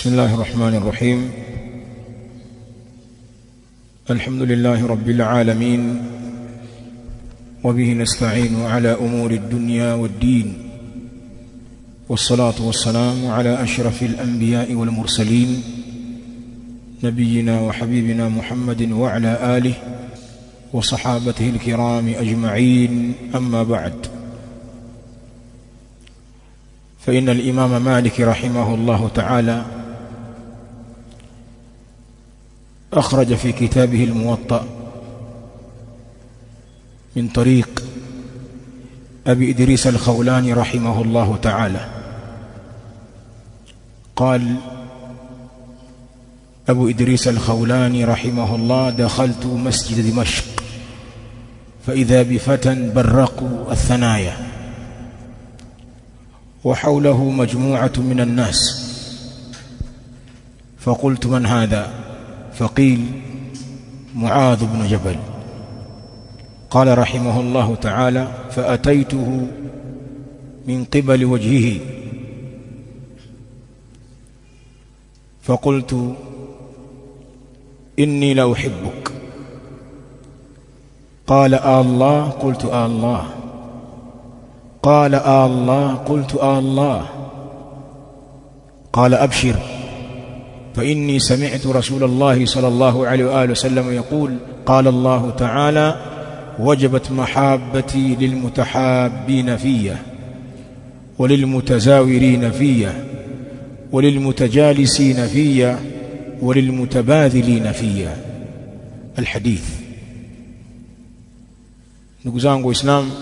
بسم الله الرحمن الرحيم الحمد لله رب العالمين وبه نستعين على أمور الدنيا والدين والصلاة والسلام على أشرف الأنبياء والمرسلين نبينا وحبيبنا محمد وعلى آله وصحابته الكرام أجمعين أما بعد فإن الإمام مالك رحمه الله تعالى أخرج في كتابه الموطأ من طريق أبي إدريس الخولاني رحمه الله تعالى قال أبو إدريس الخولاني رحمه الله دخلت مسجد دمشق فإذا بفتى برقوا الثنايا وحوله مجموعة من الناس فقلت من هذا فقيل معاذ بن جبل قال رحمه الله تعالى فأتيته من قبل وجهه فقلت إني لأحبك قال آه الله قلت آه الله قال آه الله قلت آه الله قال أبشر فإني سمعت رسول الله صلى الله عليه وآله وسلم يقول قال الله تعالى وجبت محابتي للمتحابين فيه وللمتزاورين فيه وللمتجالسين فيه وللمتباذلين فيه الحديث ndugu zangu waislamu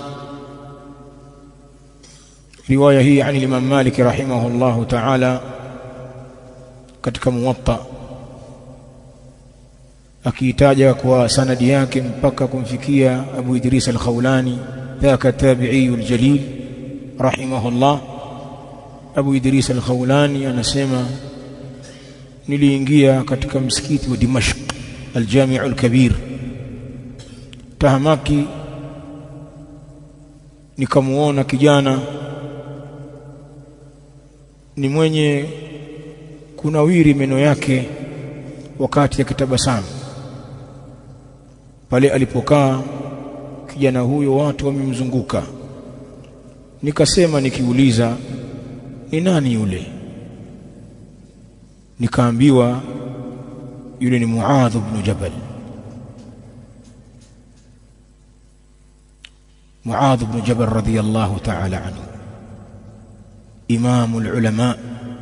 riwaya hii yani Imam Malik rahimahullahu ta'ala katika muwatta akiitaja kwa sanadi yake mpaka kumfikia Abu Idris al-Khawlani dhaka tabi'i al-jalil rahimahullah Abu Idris al-Khawlani anasema niliingia katika msikiti wa Dimashq al-Jami' al-Kabir tahamaki nikamuona kijana ni mwenye kunawiri meno yake wakati akitabasamu pale alipokaa kijana huyo watu wamemzunguka nikasema nikiuliza ni nani yule nikaambiwa yule ni Muadh ibn Jabal Muadh ibn Jabal radiyallahu ta'ala anhu إمام العلماء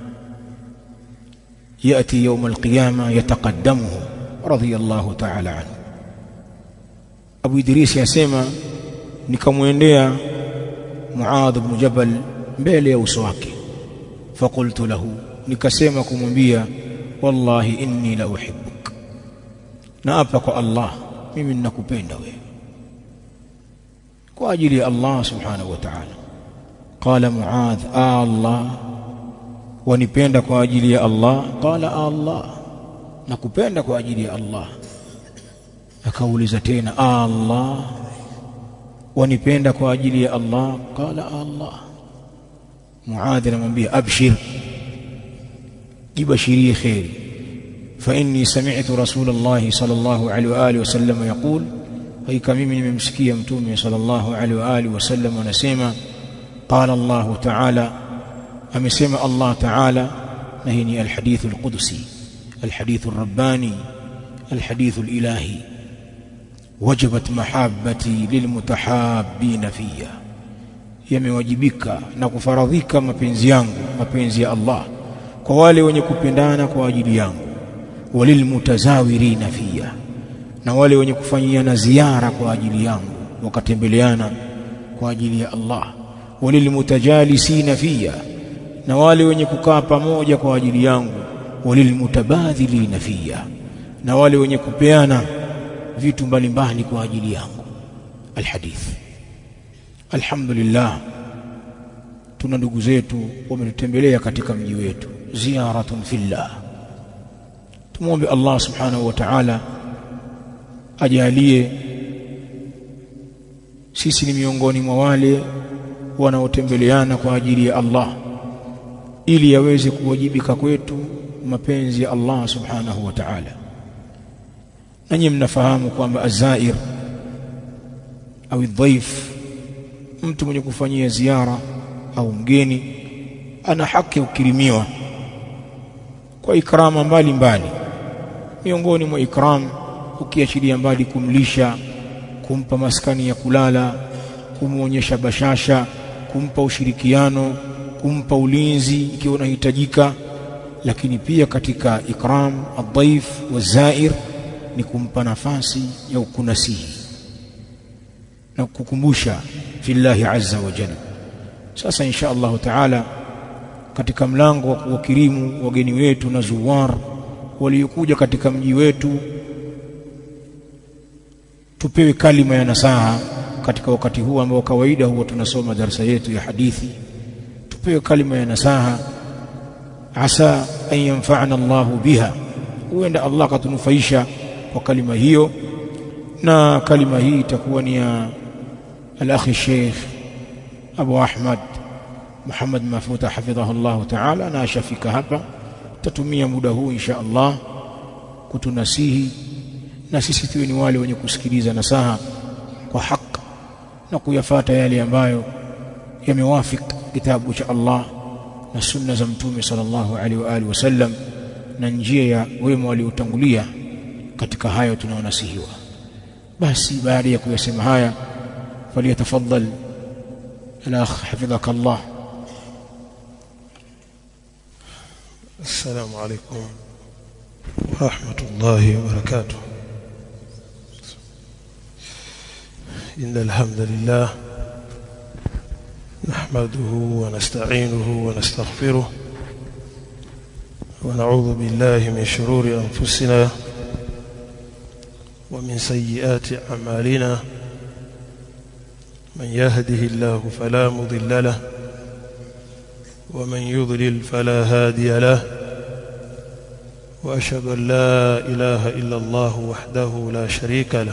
يأتي يوم القيامة يتقدمه رضي الله تعالى عنه أبو إدريس يسمى nikamwendea Muadh ibn Jabal mbele ya uso wake fakultu lahu nikasema kumwambia wallahi inni la uhibbuk na hapa kwa Allah mimi ninakupenda wewe kwa ajili ya Allah subhanahu wa ta'ala قال معاذ آه الله wanipenda kwa ajili ya Allah qala Allah nakupenda kwa ajili ya Allah akauliza tena Allah wanipenda kwa ajili ya Allah qala Allah Muadh anamwambia abshir jibashirie khairi fa inni sami'tu rasulullah sallallahu alaihi wa alihi wasallam yaqul hakika mimi nimemsikia mtume sallallahu alaihi wa alihi wasallam anasema قال الله تعالى amesema Allah Ta'ala na hii ni alhadith alqudsi alhadith arrabbani alhadith alilahi wajibat mahabbati lilmutahabbin fiyya yamewajibika na kufaradhika mapenzi yangu mapenzi ya Allah kwa wale wenye kupendana kwa ajili yangu walilmutazawirina fiyya na wale wenye kufanyiana ziara kwa ajili yangu wakatembeleana kwa ajili ya Allah walilmutajalisina fiya na wale wenye kukaa pamoja kwa ajili yangu walilmutabadhilina fiya na wale wenye kupeana vitu mbalimbali kwa ajili yangu alhadith alhamdulillah tuna ndugu zetu wametutembelea katika mji wetu ziyaratun fillah tumwombe Allah subhanahu wa ta'ala ajalie sisi ni miongoni mwa wale wanaotembeleana kwa ajili ya Allah ili yaweze kuwajibika kwetu mapenzi ya Allah subhanahu wa ta'ala nanyi mnafahamu kwamba azair au dhaif mtu mwenye kufanyia ziara au mgeni ana haki ukirimiwa kwa ikrama mbalimbali miongoni mwa ikram ukiachilia mbali kumlisha kumpa maskani ya kulala kumuonyesha bashasha kumpa ushirikiano kumpa ulinzi ikiwa unahitajika lakini pia katika ikram adhaif wazair ni kumpa nafasi ya ukunasihi na kukumbusha fillahi azza wa jalla sasa insha Allah taala katika mlango wa kuwakirimu wageni wetu na zuwar waliokuja katika mji wetu tupewe kalima ya nasaha katika wakati huu ambao kawaida huwa tunasoma darasa yetu ya hadithi tupewe kalima ya nasaha asa an yanfa'ana Allahu biha huenda Allah akatunufaisha kwa kalima hiyo na kalima hii itakuwa ni ya al-akhi Sheikh Abu Ahmad Muhammad Mafuta hafidhahu Allah Ta'ala na ashafika hapa tatumia muda huu insha Allah kutunasihi na sisi tuwe ni wale wenye kusikiliza nasaha kwa haki na kuyafata yale ambayo yamewafik kitabu cha Allah na sunna za mtume sallallahu alaihi wa alihi wasallam na njia ya wema waliotangulia katika hayo tunaonasihiwa basi baada ya kuyasema haya faliyatafaddal الأخ حفظك الله السلام عليكم ورحمة الله وبركاته إن الحمد لله نحمده ونستعينه ونستغفره ونعوذ بالله من شرور أنفسنا ومن سيئات أعمالنا من يهده الله فلا مضل له ومن يضلل فلا هادي له وأشهد أن لا إله إلا الله وحده لا شريك له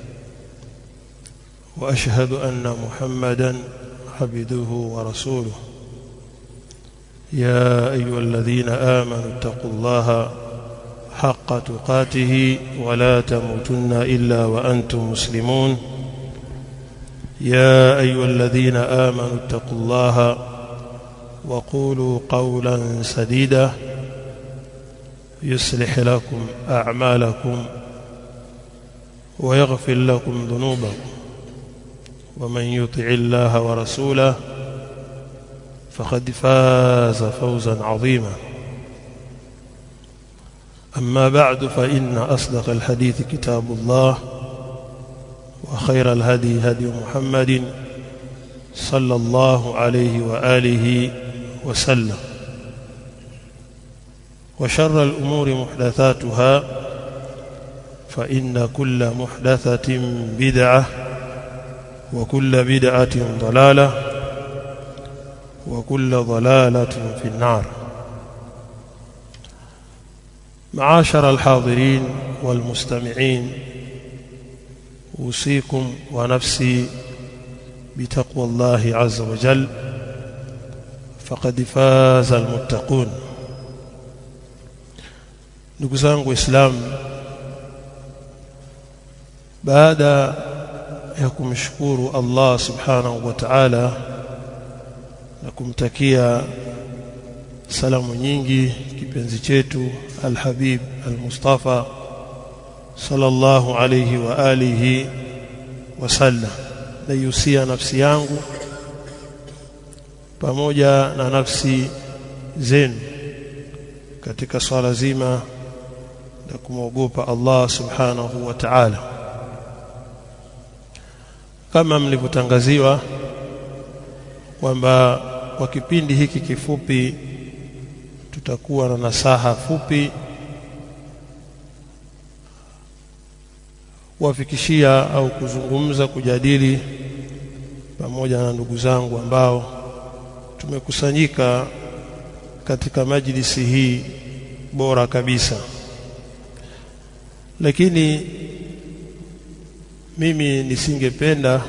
وأشهد أن محمدا عبده ورسوله يا أيها الذين آمنوا اتقوا الله حق تقاته ولا تموتن إلا وأنتم مسلمون يا أيها الذين آمنوا اتقوا الله وقولوا قولا سديدا يصلح لكم أعمالكم ويغفر لكم ذنوبكم ومن يطع الله ورسوله فقد فاز فوزا عظيما أما بعد فإن أصدق الحديث كتاب الله وخير الهدي هدي محمد صلى الله عليه وآله وسلم وشر الأمور محدثاتها فإن كل محدثة بدعة وكل بدعة ضلالة وكل ضلالة في النار معاشر الحاضرين والمستمعين أوصيكم ونفسي بتقوى الله عز وجل فقد فاز المتقون ndugu zangu waislamu baada ya kumshukuru Allah subhanahu wa ta'ala na kumtakia salamu nyingi kipenzi chetu alhabib almustafa sallallahu alayhi wa alihi wasallam naihusia nafsi yangu pamoja na nafsi zenu katika swala zima la kumwogopa Allah subhanahu wa ta'ala kama mlivyotangaziwa kwamba kwa kipindi hiki kifupi tutakuwa na nasaha fupi kuwafikishia au kuzungumza kujadili pamoja na ndugu zangu ambao tumekusanyika katika majlisi hii bora kabisa lakini mimi nisingependa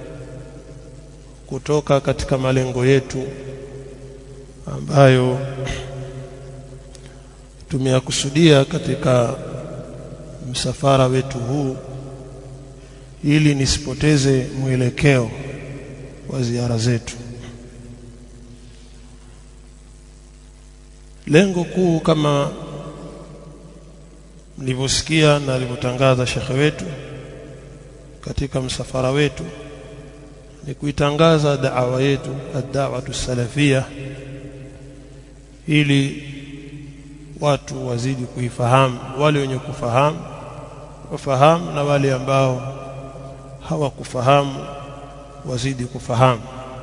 kutoka katika malengo yetu ambayo tumeyakusudia katika msafara wetu huu ili nisipoteze mwelekeo wa ziara zetu lengo kuu kama mlivyosikia na alivyotangaza shekhe wetu katika msafara wetu ni kuitangaza da'wa yetu ad-da'watu salafia ili watu wazidi kuifahamu wale wenye kufahamu wafahamu na wale ambao hawakufahamu wazidi kufahamu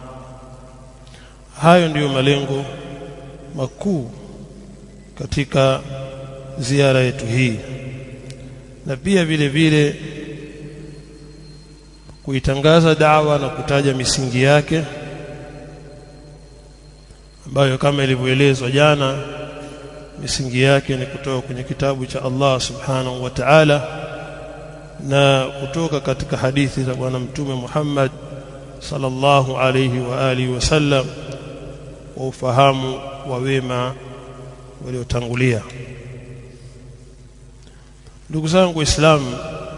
hayo ndiyo malengo makuu katika ziara yetu hii na pia vile vile kuitangaza dawa na kutaja misingi yake ambayo kama ilivyoelezwa jana misingi yake ni kutoka kwenye kitabu cha Allah subhanahu wa ta'ala na kutoka katika hadithi za bwana mtume Muhammad sallallahu alayhi wa alihi wasallam wa ufahamu wa wema waliotangulia ndugu zangu waislamu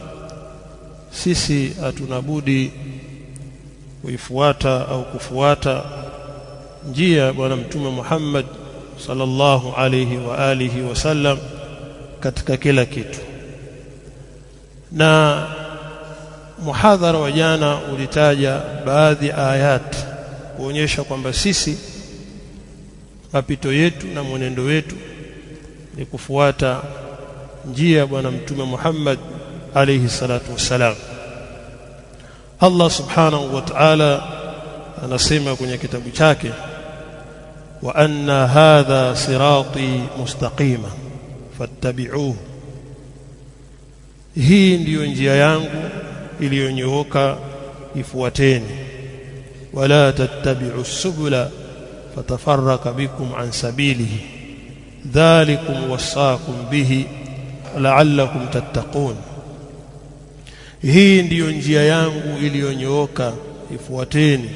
sisi hatuna budi kuifuata au kufuata njia bwana mtume Muhammad sallallahu alayhi wa alihi wasallam katika kila kitu na muhadhara wa jana ulitaja baadhi ya ayat kuonyesha kwamba sisi mapito yetu na mwenendo wetu ni kufuata njia ya bwana mtume Muhammad alayhi salatu wassalam Allah subhanahu wa ta'ala anasema kwenye kitabu chake wa anna hadha sirati mustaqima fattabi'uhu hii ndiyo njia yangu iliyonyooka ifuateni wala tattabi'u subula fatafarraka bikum an sabilihi dhalikum wasaakum bihi la'allakum tattaqun hii ndiyo njia yangu iliyonyooka ifuateni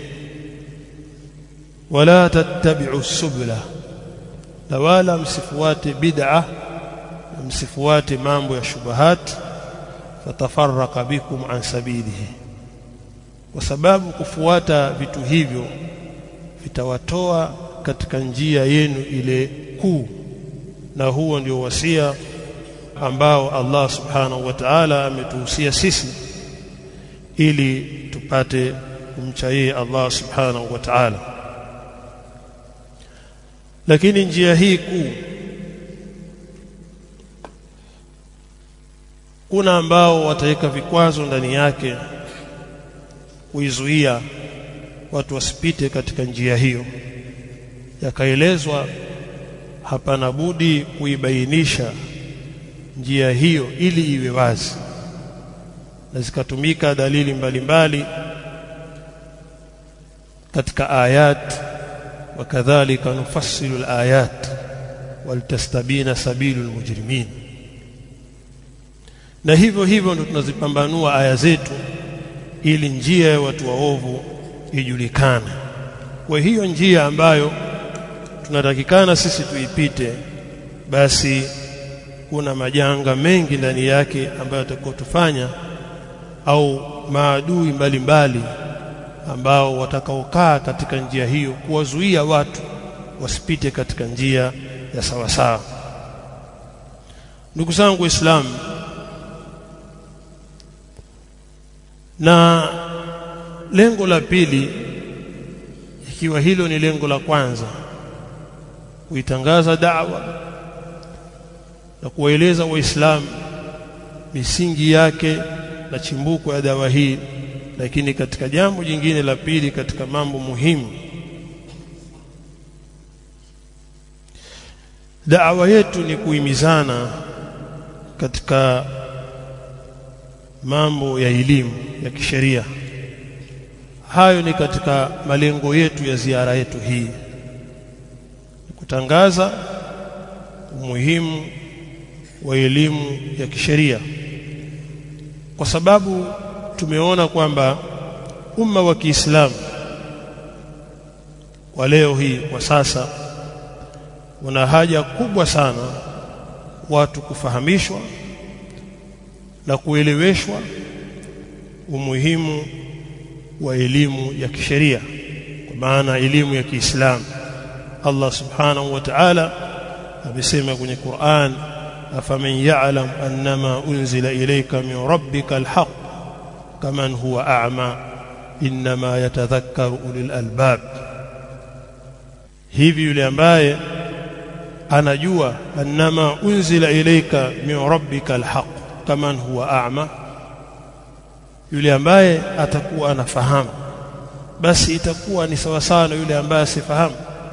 wala tattabi'u subula na wala msifuate bid'a msifuate mambo ya shubahat fatafarraka bikum an sabilihi kwa sababu kufuata vitu hivyo vitawatoa katika njia yenu ile kuu na huo ndio wasia ambao Allah subhanahu wa ta'ala ametuhusia sisi ili tupate kumcha yeye Allah subhanahu wa ta'ala lakini njia hii kuu kuna ambao wataweka vikwazo ndani yake kuizuia watu wasipite katika njia hiyo yakaelezwa hapana budi kuibainisha njia hiyo ili iwe wazi na zikatumika dalili mbalimbali mbali katika ayat wakadhalika nufassilu alayat walitastabina sabilu almujrimin na hivyo hivyo ndio tunazipambanua aya zetu ili njia ya watu waovu ijulikane kwa hiyo njia ambayo tunatakikana sisi tuipite basi kuna majanga mengi ndani yake ambayo atakayotufanya au maadui mbalimbali ambao watakaokaa katika njia hiyo kuwazuia watu wasipite katika njia ya sawasawa ndugu zangu waislamu na lengo la pili ikiwa hilo ni lengo la kwanza kuitangaza da'wa na kuwaeleza waislamu misingi yake na chimbuko ya dawa hii lakini katika jambo jingine la pili katika mambo muhimu da'wa yetu ni kuhimizana katika mambo ya elimu ya kisheria hayo ni katika malengo yetu ya ziara yetu hii kutangaza umuhimu wa elimu ya kisheria kwa sababu tumeona kwamba umma wa Kiislamu kwa leo hii kwa sasa una haja kubwa sana watu kufahamishwa na kueleweshwa umuhimu wa elimu ya kisheria kwa maana elimu ya Kiislamu Allah subhanahu wa ta'ala amesema kwenye Qur'an afaman ya'lam annama unzila ilayka min rabbika alhaq kaman huwa a'ma inma yatadhakkaru ulul albab hivi yule ambaye anajua annama unzila ilayka min rabbika alhaq kaman huwa a'ma yule ambaye atakuwa anafahamu basi itakuwa ni sawa sawa na yule ambaye asifahamu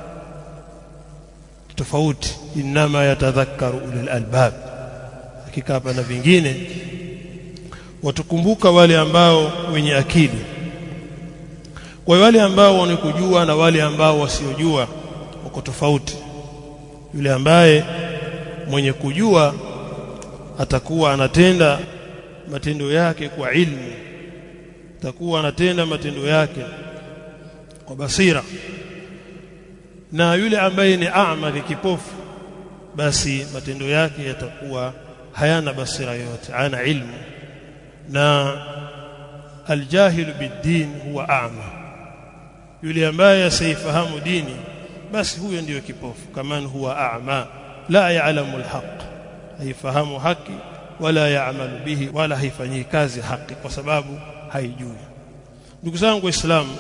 tofauti inma yatadhakkaru ulul albab hakika hapa na vingine watukumbuka wale ambao wenye akili kwa wale ambao wanakujua na wale ambao wasiojua wako tofauti yule ambaye mwenye kujua atakuwa anatenda matendo yake kwa ilmu atakuwa anatenda matendo yake kwa basira na yule ambaye ni a'ma ni kipofu basi matendo yake yatakuwa hayana basira yote ana ilmu na aljahilu biddin huwa a'ma yule ambaye asifahamu dini basi huyo ndiyo kipofu kaman huwa a'ma la ya'lamu alhaq haifahamu haki wala ya'malu bihi wala haifanyii kazi haki kwa sababu haijui ndugu zangu waislamu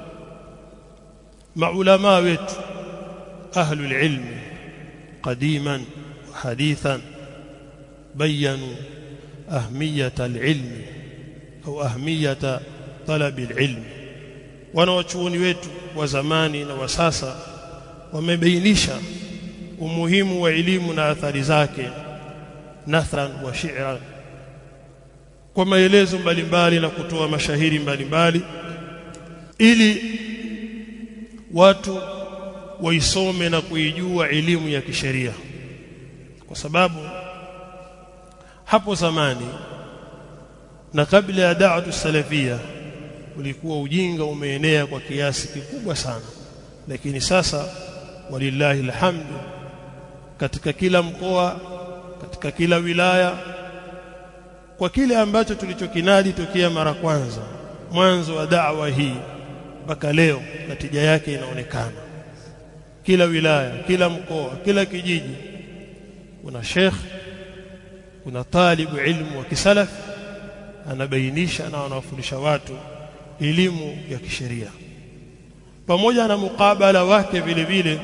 maulama wetu ahlul ilmi qadiman hadithan bayanu ahmiyata alilmi au ahmiyata talabi alilmi wanawachuoni wetu wa zamani na wa sasa wamebainisha umuhimu wa elimu na athari zake nathran wa shi'ran kwa maelezo mbalimbali na kutoa mashahiri mbalimbali ili watu waisome na kuijua elimu ya kisheria kwa sababu hapo zamani na kabla ya da'watu salafia ulikuwa ujinga umeenea kwa kiasi kikubwa sana lakini sasa walillahi alhamdu katika kila mkoa katika kila wilaya kwa kile ambacho tulichokinadi tokea mara kwanza mwanzo wa da'wa hii mpaka leo natija yake inaonekana kila wilaya kila mkoa kila kijiji kuna sheikh kuna talibu ilmu wa kisalaf anabainisha na anawafundisha watu elimu ya kisheria pamoja na mukabala wake vile vile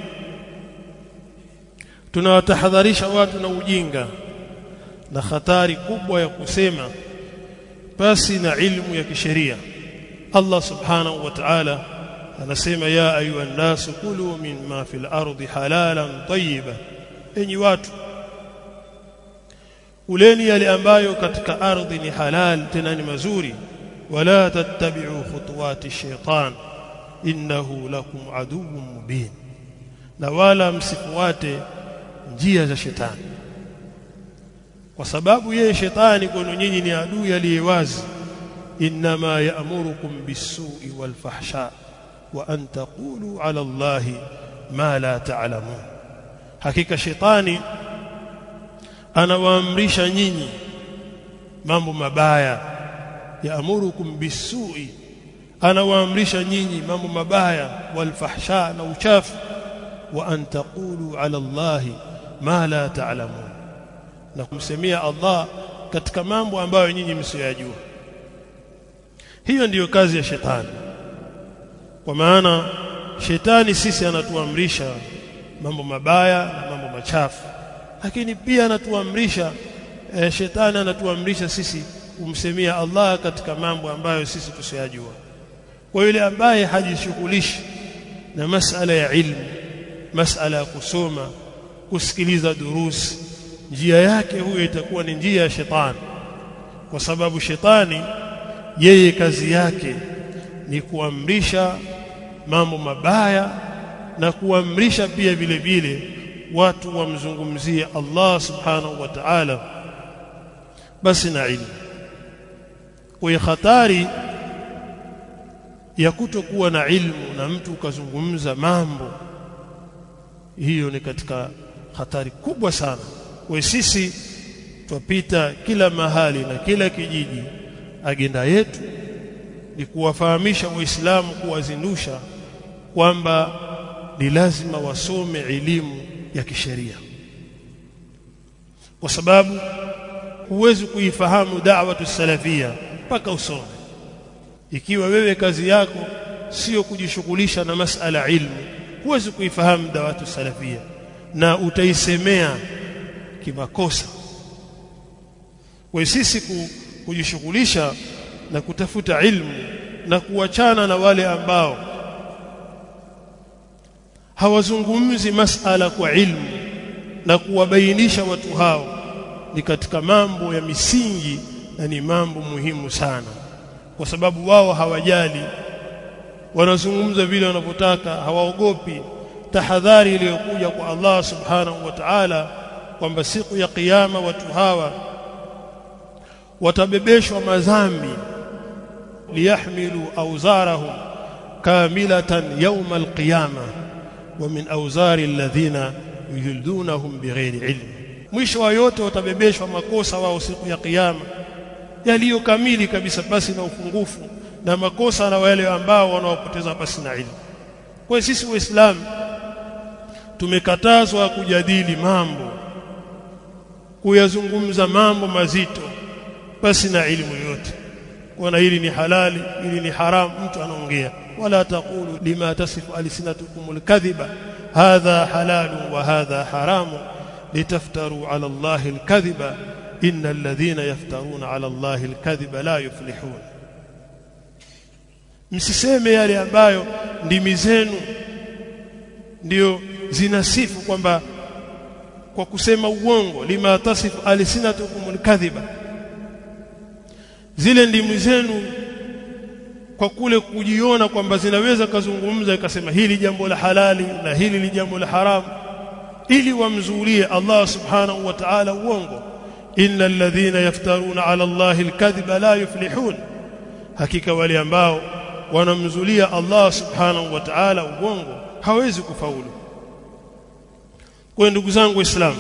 tunawatahadharisha watu na ujinga na hatari kubwa ya kusema basi na ilmu ya kisheria Allah subhanahu wa ta'ala anasema ya ayuha nasu kulu mimma fil ardi halalan tayyiban enyi watu uleni yale ambayo katika ardhi ni halal tena ni mazuri wala tattabi'u khutuwati shaitan innahu lakum aduwwun mubin na wala msifuate njia za shetani kwa sababu yeye shetani kwenu nyinyi ni adui aliyewazi inma ya'murukum bis-su'i wal-fahsha wa an taqulu 'ala Allahi ma la ta'lamun hakika shetani anawaamrisha nyinyi mambo mabaya ya'murukum bis-su'i anawaamrisha nyinyi mambo mabaya wal-fahsha na uchafu wa an taqulu 'ala Allahi ma la ta'lamun na kumsemia Allah katika mambo ambayo nyinyi msiyajua hiyo ndiyo kazi ya shetani kwa maana shetani sisi anatuamrisha mambo mabaya na mambo machafu lakini pia anatuamrisha e, shetani anatuamrisha sisi kumsemia Allah katika mambo ambayo sisi tusiyajua kwa yule ambaye hajishughulishi na masala ya ilmu masala ya kusoma kusikiliza durusi njia yake huyo itakuwa ni njia ya shetani kwa sababu shetani yeye kazi yake ni kuamrisha mambo mabaya na kuamrisha pia vile vile watu wamzungumzie Allah subhanahu wa ta'ala basi na ilmu kwa hatari ya kutokuwa na ilmu na mtu ukazungumza mambo hiyo ni katika hatari kubwa sana kwa sisi twapita kila mahali na kila kijiji agenda yetu ni kuwafahamisha waislamu kuwazindusha kwamba ni lazima wasome elimu ya kisheria kwa sababu huwezi kuifahamu da'watu salafia mpaka usome ikiwa wewe kazi yako sio kujishughulisha na masala ilmu huwezi kuifahamu da'watu salafia na utaisemea kimakosa kwa sisi kujishughulisha na kutafuta ilmu na kuachana na wale ambao hawazungumzi masala kwa ilmu na kuwabainisha watu hao ni katika mambo ya misingi na ni mambo muhimu sana kwa sababu wao hawajali wanazungumza vile wanavyotaka hawaogopi tahadhari iliyokuja kwa Allah subhanahu wa ta'ala kwamba siku ya kiyama watu hawa watabebeshwa madhambi liyahmilu awzarahum kamilatan yawm alqiyama wa min awzari alladhina yuhildunahum bighairi ilm mwisho wa yote watabebeshwa makosa wao siku ya kiyama yaliyo kamili kabisa basi na upungufu na makosa na wale ambao wanaopoteza basi na ilmu kwa sisi waislamu tumekatazwa kujadili mambo kuyazungumza mambo mazito basi na elimu yote kuona hili ni halali hili ni haramu mtu anaongea wala taqulu lima tasifu alsinatukum alkadhiba hadha halalu wa hadha haramu litaftaru ala allahi alkadhiba inna alladhina yaftaruna ala allahi alkadhiba la yuflihun msiseme yale ambayo ndimi zenu ndio zinasifu kwamba kwa kusema uongo lima tasifu alsinatukum alkadhiba zile ndimi zenu kwa kule kujiona kwamba zinaweza kazungumza ikasema hili jambo la halali na hili ni jambo la haramu ili wamzulie Allah subhanahu wa ta'ala uongo innal ladhina yaftaruna ala Allah alkadhiba la yuflihun hakika wale ambao wanamzulia Allah subhanahu wa ta'ala uongo hawezi kufaulu kwa ndugu zangu waislamu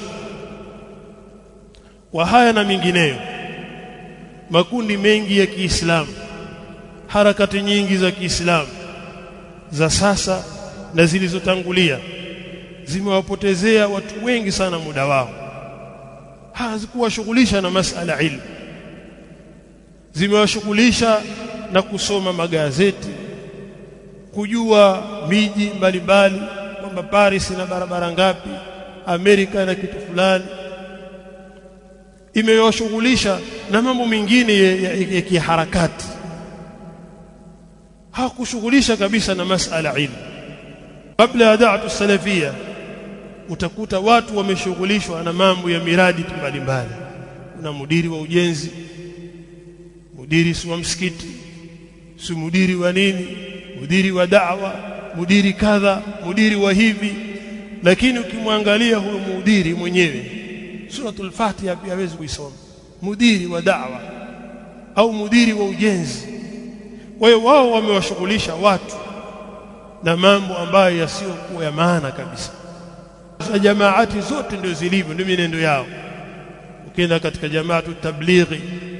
kwa haya na mingineyo makundi mengi ya Kiislamu harakati nyingi za Kiislamu za sasa na zilizotangulia zimewapotezea watu wengi sana muda wao hazikuwashughulisha na masala ilmu zimewashughulisha na kusoma magazeti kujua miji mbalimbali kwamba Paris ina barabara ngapi Amerika na kitu fulani imewashughulisha na mambo mengine ya, ya, ya kiharakati hakushughulisha kabisa na masala ilmu kabla ya da'atu salafia utakuta watu wameshughulishwa na mambo ya miradi mbalimbali kuna mudiri wa ujenzi mudiri si wa msikiti si mudiri wa nini mudiri wa da'wa mudiri kadha mudiri wa hivi lakini ukimwangalia huyo mudiri mwenyewe suratul fatiha pia hawezi kuisoma mudiri wa da'wa au mudiri wa ujenzi kwa hiyo wao wamewashughulisha watu na mambo ambayo yasiyokuwa ya maana kabisa za jamaati zote ndio zilivyo ndio mienendo yao ukienda katika jamaatu tablighi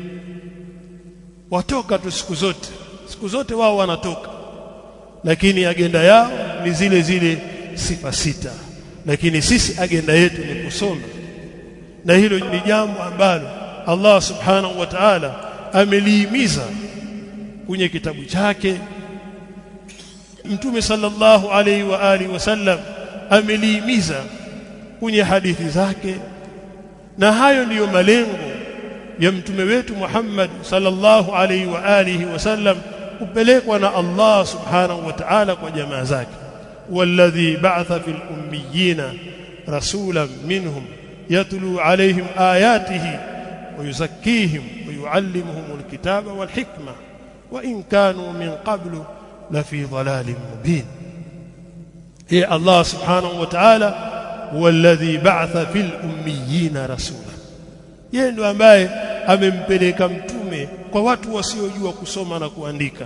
watoka tu siku zote siku zote wao wanatoka lakini agenda yao ni zile zile sifa sita lakini sisi agenda yetu ni kusoma na hilo ni jambo ambalo Allah subhanahu wa ta'ala amelihimiza kwenye kitabu chake Mtume sallallahu alaihi wa alihi wasallam amelihimiza kwenye hadithi zake na hayo ndiyo malengo ya mtume wetu Muhammad sallallahu alaihi wa alihi wasallam kupelekwa na Allah subhanahu wa ta'ala kwa jamaa zake walladhi ba'atha fil ummiyina rasulan minhum yatlu alaihim ayatihi ويزكيهم ويعلمهم الكتاب والحكمة وإن كانوا من قبل لفي ضلال مبين هي الله سبحانه وتعالى هو الذي بعث في الأميين رسولا yeye ndo ambaye amempeleka mtume kwa watu wasiojua kusoma na kuandika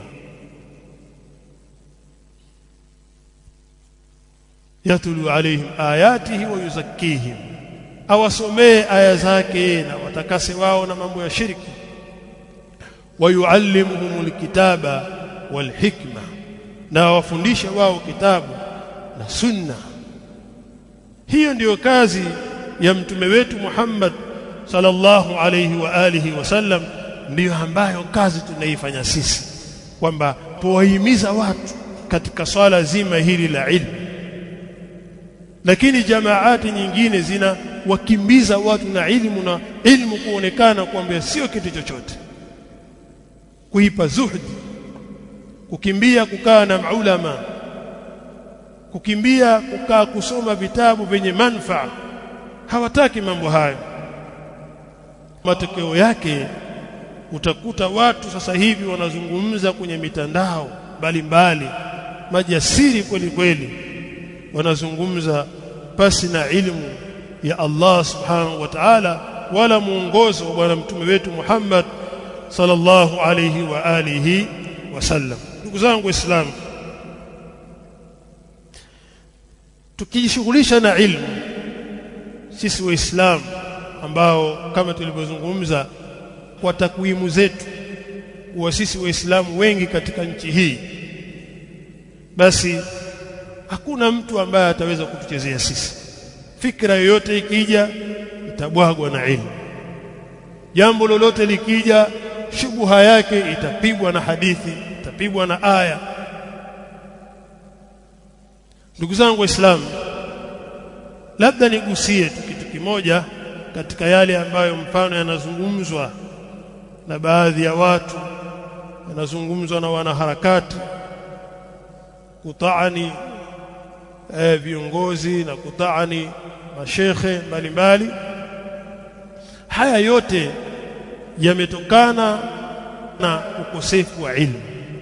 yatlu alaihim ayatihi wa yuzakkihim awasomee aya zake na watakase wao na mambo ya shirki wayuallimuhumul kitaba wal hikma na wafundishe wao kitabu na sunna hiyo ndiyo kazi ya mtume wetu Muhammad sallallahu alayhi wa alihi wasallam ndiyo ambayo kazi tunaifanya sisi kwamba tuwahimiza watu katika swala zima hili la ilmu lakini jamaati nyingine zina wakimbiza watu na ilmu na ilmu kuonekana kwamba sio kitu chochote kuipa zuhdi kukimbia kukaa na maulama kukimbia kukaa kusoma vitabu vyenye manfaa hawataki mambo hayo matokeo yake utakuta watu sasa hivi wanazungumza kwenye mitandao mbalimbali majasiri kweli kweli wanazungumza pasi na ilmu ya Allah subhanahu wa ta'ala wala muongozo wa bwana mtume wetu Muhammad sallallahu alayhi wa alihi wasallam ndugu zangu waislamu tukijishughulisha na ilmu sisi waislamu ambao kama tulivyozungumza kwa takwimu zetu kuwa sisi waislamu wengi katika nchi hii basi hakuna mtu ambaye ataweza kutuchezea sisi fikra yoyote ikija itabwagwa na ilmu jambo lolote likija shubuha yake itapigwa na hadithi itapigwa na aya ndugu zangu waislamu labda nigusie tu kitu kimoja katika yale ambayo mfano yanazungumzwa na baadhi ya watu yanazungumzwa na wanaharakati kutaani eh, viongozi na kutaani mashekhe mbalimbali haya yote yametokana na ukosefu wa ilmu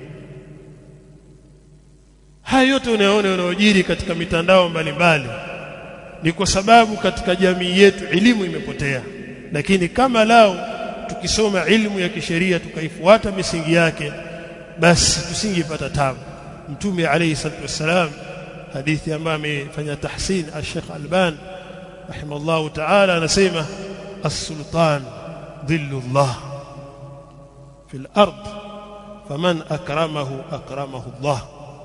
haya yote unayoona yanayojiri katika mitandao mbalimbali ni kwa sababu katika jamii yetu elimu imepotea lakini kama lao tukisoma ilmu ya kisheria tukaifuata misingi yake basi tusingepata tabu mtume alayhi salatu wassalam hadithi ambayo amefanya tahsin al-Sheikh Alban rahimahullah ta'ala anasema as-sultan dhillullah fil ard faman akramahu akramahu Allah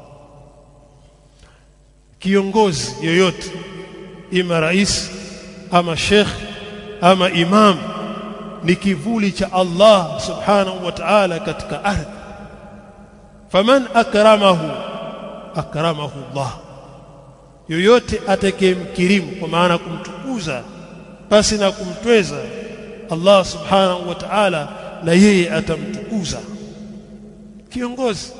kiongozi yoyote ima rais ama sheikh ama imam ni kivuli cha Allah subhanahu wa ta'ala katika ardhi faman akramahu akramahu Allah yoyote atakayemkirimu kwa maana kumtukuza basi na kumtweza Allah subhanahu wa ta'ala na yeye atamtukuza kiongozi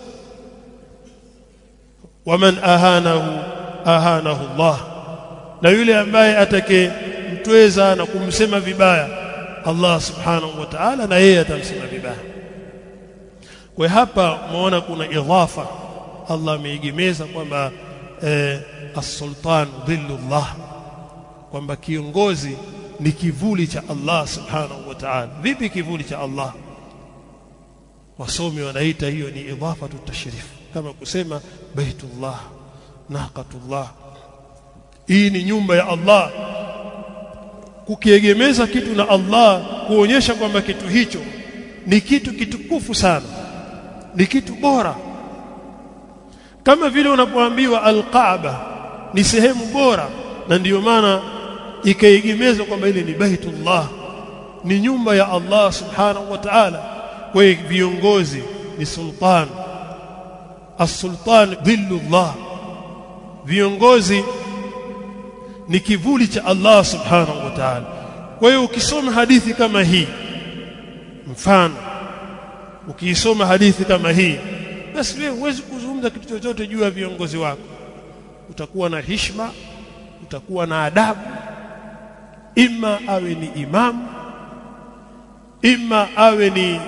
waman ahanahu ahanahu Allah na yule ambaye atakayemtweza na kumsema vibaya Allah subhanahu wa ta'ala na yeye atamsema vibaya kwa hapa umeona kuna idhafa Allah ameegemeza kwamba eh, as-sultan dhillullah kwamba kiongozi ni kivuli cha Allah subhanahu wa ta'ala vipi kivuli cha Allah wasomi wanaita hiyo ni idhafatu tashrif kama kusema baitullah naqatullah hii ni nyumba ya Allah kukiegemeza kitu na Allah kuonyesha kwamba kitu hicho ni kitu kitukufu sana ni kitu bora kama vile unapoambiwa al-Kaaba ni sehemu bora na ndiyo maana ikaegemezwa kwamba ile ni baitullah ni nyumba ya Allah subhanahu wa ta'ala kwa viongozi ni sultan as-sultan dhillullah viongozi ni kivuli cha Allah subhanahu wa ta'ala kwa hiyo ukisoma hadithi kama hii mfano ukiisoma hadithi kama hii basi wewe huwezi kuzungumza kitu chochote juu ya viongozi wako utakuwa na hishma utakuwa na adabu ima awe ni imamu ima awe ni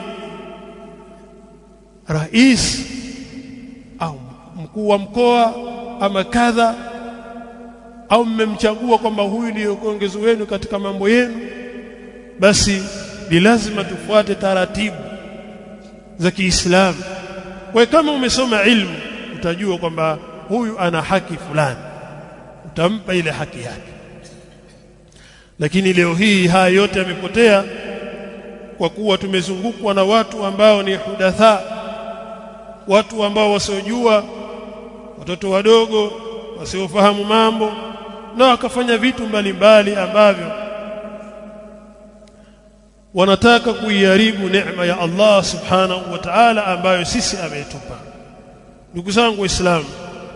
rais au mkuu wa mkoa ama kadha au mmemchagua kwamba huyu ndiyo kiongozi wenu katika mambo yenu basi ni lazima tufuate taratibu za Kiislamu kwa kama umesoma ilmu utajua kwamba huyu ana haki fulani utampa ile haki yake lakini leo hii haya yote yamepotea kwa kuwa tumezungukwa na watu ambao ni hudatha watu ambao wasiojua watoto wadogo wasiofahamu mambo na wakafanya vitu mbalimbali ambavyo wanataka kuiharibu neema ya Allah subhanahu wa ta'ala ambayo sisi ametupa ndugu zangu waislamu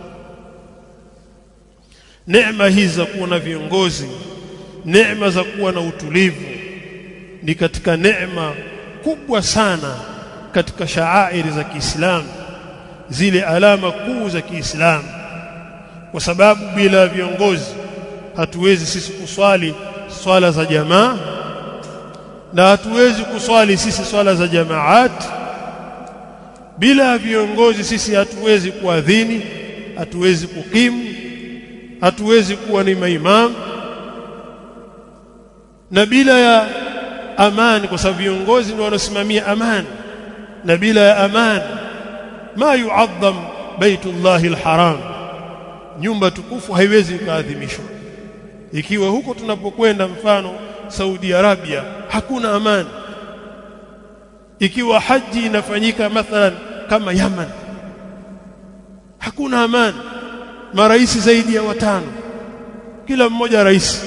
neema hizi za kuwa na viongozi neema za kuwa na utulivu ni katika neema kubwa sana katika shaairi za Kiislamu zile alama kuu za Kiislamu kwa sababu bila viongozi hatuwezi sisi kuswali swala za jamaa na hatuwezi kuswali sisi swala za jamaat bila viongozi sisi hatuwezi kuadhini hatuwezi kukimu hatuwezi kuwa ni maimamu na bila ya amani kwa sababu viongozi ndio wanasimamia amani na bila ya amani ma yu'azzam baitullahi alharam nyumba tukufu haiwezi kuadhimishwa ikiwa huko tunapokwenda mfano Saudi Arabia hakuna amani ikiwa haji inafanyika mathalan kama Yaman hakuna amani marais zaidi ya watano kila mmoja rais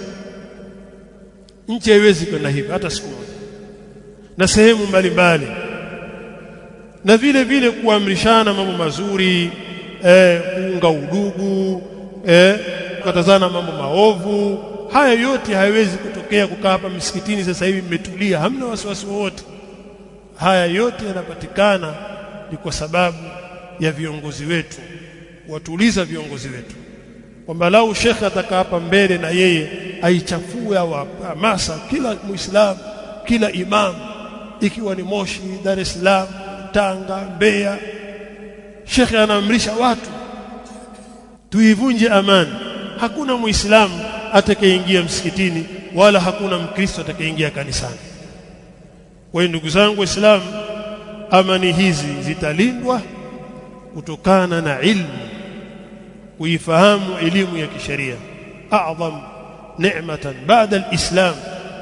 nchi haiwezi kwenda hivi hata siku moja na sehemu mbalimbali na vile vile kuamrishana mambo mazuri eh, kuunga udugu eh, kukatazana mambo maovu haya yote hayawezi kutokea kukaa hapa msikitini sasa hivi mmetulia hamna wasiwasi wowote haya yote yanapatikana ni kwa sababu ya viongozi wetu watuliza viongozi wetu kwamba lau shekhe atakaa hapa mbele na yeye aichafue au hamasa kila muislamu kila imamu ikiwa ni Moshi Dar es Salaam Tanga Mbeya shekhe anaamrisha watu tuivunje amani hakuna muislamu atakayeingia msikitini wala hakuna mkristo atakayeingia kanisani kwa hiyo ndugu zangu waislamu amani hizi zitalindwa kutokana na ilmu kuifahamu elimu ya kisheria a'zam ni'matan ba'da al-islam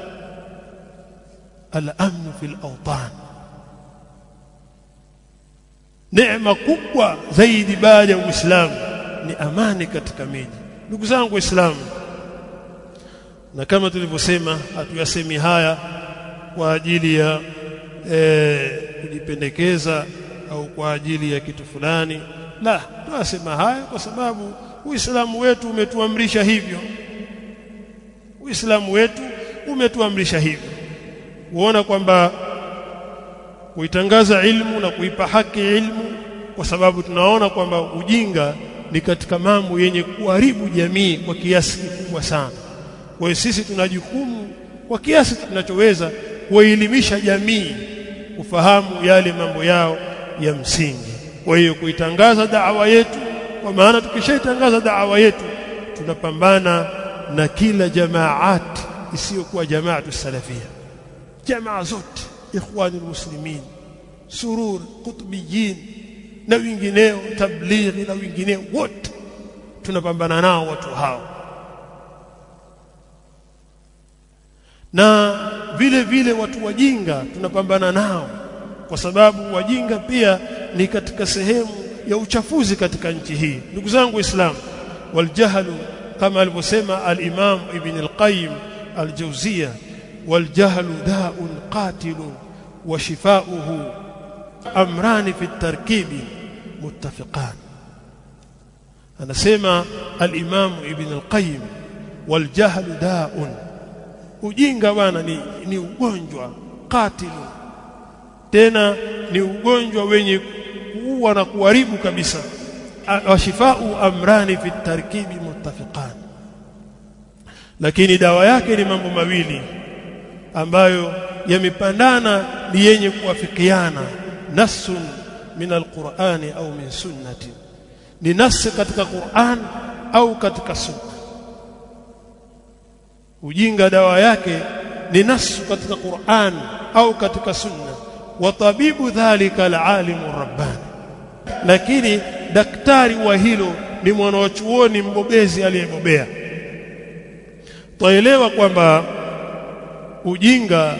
al-amn fi al-awtan neema kubwa zaidi baada ya uislamu ni amani katika miji ndugu zangu waislamu na kama tulivyosema hatuyasemi haya kwa ajili ya e, kujipendekeza au kwa ajili ya kitu fulani la tunasema haya kwa sababu uislamu wetu umetuamrisha hivyo uislamu wetu umetuamrisha hivyo kuona kwamba kuitangaza ilmu na kuipa haki ilmu kwa sababu tunaona kwamba ujinga ni katika mambo yenye kuharibu jamii kwa kiasi kikubwa sana kwa hiyo sisi tuna jukumu kwa kiasi tunachoweza kuelimisha jamii kufahamu yale mambo yao ya msingi kwa hiyo kuitangaza da'wa yetu kwa maana tukishaitangaza da'wa yetu tunapambana na kila jamaat isiyokuwa jamaatu salafia jamaa zote ikhwani muslimin surur qutbiyin na wengineo tablighi na wengineo wote tunapambana nao watu hao na vile vile watu wajinga tunapambana nao kwa sababu wajinga pia ni katika sehemu ya uchafuzi katika nchi hii ndugu zangu waislamu waljahlu kama alivyosema al-Imam Ibn al-Qayyim al-Jawziyya waljahlu da'un qatilun wa shifa'uhu amrani fi at-tarkibi muttafiqan anasema al-Imam Ibn al-Qayyim waljahlu da'un ujinga bwana ni, ni ugonjwa katilu tena ni ugonjwa wenye kuua na kuharibu kabisa washifau amrani fi tarkibi muttafiqan lakini dawa yake ni mambo mawili ambayo yamepandana ni yenye kuafikiana nassun min alqur'ani au min sunnati ni nasi katika Qur'an au katika sunna ujinga dawa yake ni nasu katika Qur'an au katika sunna wa tabibu dhalika alalimu rabbani lakini daktari wa hilo ni mwanachuoni mbobezi aliyebobea twaelewa kwamba ujinga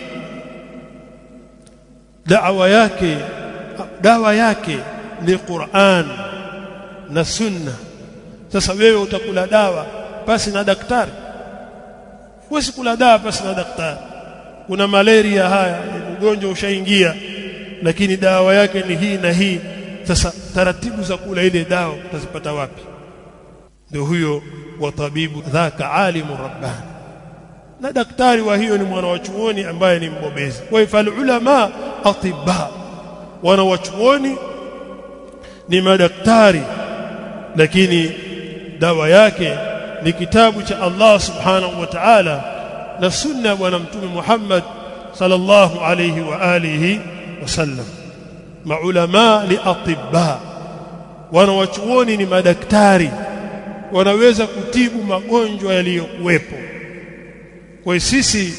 dawa yake dawa yake ni Qur'an na Sunna sasa wewe utakula dawa pasi na daktari huwezi kula dawa pasi na daktari kuna malaria haya ni ugonjwa ushaingia lakini dawa yake ni hii na hii sasa taratibu za kula ile dawa utazipata wapi ndio huyo wa tabibu dhaka alimu rabbani na daktari wa hiyo ni mwana wa chuoni ambaye ni mbobezi kwa hivyo ulama atibba wana wa chuoni ni madaktari lakini dawa yake ni kitabu cha Allah subhanahu wa ta'ala na sunna ya bwana mtume Muhammad sallallahu alayhi wa alihi wasallam maulama ni atibba wana wa chuoni ni madaktari wanaweza kutibu magonjwa yaliyokuwepo kwa sisi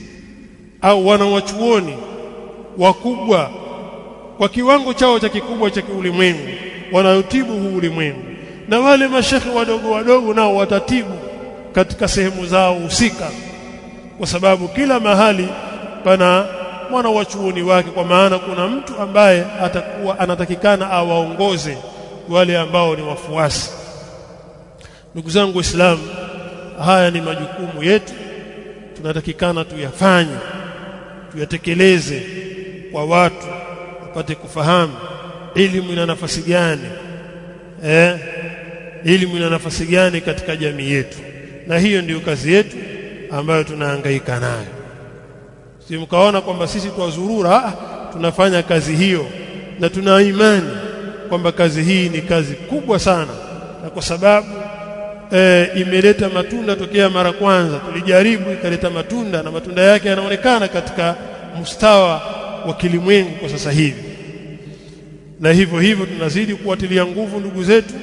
au wana wachuoni wakubwa kwa kiwango chao cha kikubwa cha kiulimwengu wanayotibu huu ulimwengu na wale mashekhe wadogo wadogo nao watatibu katika sehemu zao husika kwa sababu kila mahali pana mwana wa chuoni wake kwa maana kuna mtu ambaye atakuwa anatakikana awaongoze wale ambao ni wafuasi ndugu zangu waislamu haya ni majukumu yetu tunatakikana tuyafanye tuyatekeleze kwa watu wapate kufahamu elimu ina nafasi gani eh elimu ina nafasi gani katika jamii yetu na hiyo ndiyo kazi yetu ambayo tunahangaika nayo si mkaona kwamba sisi twazurura tunafanya kazi hiyo na tuna imani kwamba kazi hii ni kazi kubwa sana na kwa sababu e, imeleta matunda tokea mara kwanza tulijaribu ikaleta matunda na matunda yake yanaonekana katika mustawa wa kilimwengu kwa sasa hivi na hivyo hivyo tunazidi kuwatilia nguvu ndugu zetu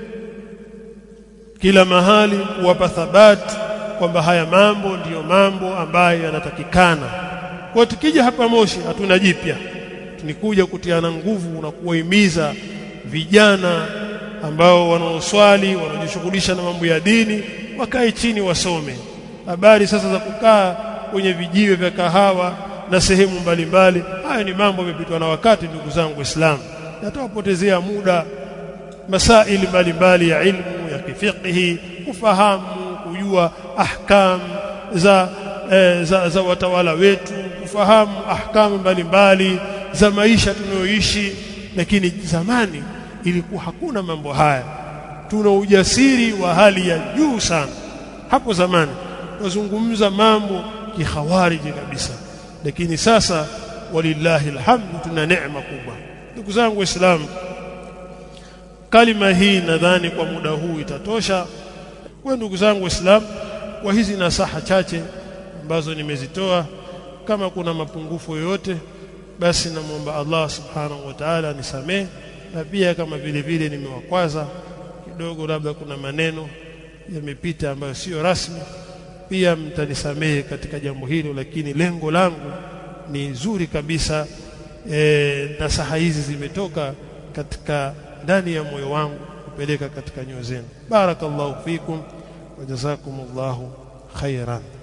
kila mahali kuwapa thabati kwamba haya mambo ndiyo mambo ambayo yanatakikana kwa tukija hapa Moshi hatuna jipya tunikuja kutiana nguvu na kuwahimiza vijana ambao wanaoswali wanajishughulisha na mambo ya dini wakae chini wasome habari sasa za kukaa kwenye vijiwe vya kahawa na sehemu mbalimbali haya ni mambo yamepitwa na wakati ndugu zangu waislamu natawapotezea muda masaili mbalimbali ya ilmu ya kifiqhi kufahamu kujua ahkam za, e, za za watawala wetu kufahamu ahkamu mbalimbali za maisha tunayoishi lakini zamani ilikuwa hakuna mambo haya tuna ujasiri wa hali ya juu sana hapo zamani tuzungumza mambo kihawariji kabisa lakini sasa walillahi alhamdu tuna neema kubwa ndugu zangu waislamu kalima hii nadhani kwa muda huu itatosha kwa ndugu zangu waislamu kwa hizi nasaha chache ambazo nimezitoa kama kuna mapungufu yoyote basi namwomba Allah subhanahu wa ta'ala anisamee na pia kama vile vile nimewakwaza kidogo labda kuna maneno yamepita ambayo sio rasmi pia mtanisamehe katika jambo hilo lakini lengo langu ni zuri kabisa e, nasaha hizi zimetoka katika ndani ya moyo wangu kupeleka katika nyoyo zenu barakallahu fikum wa jazakumullahu khairan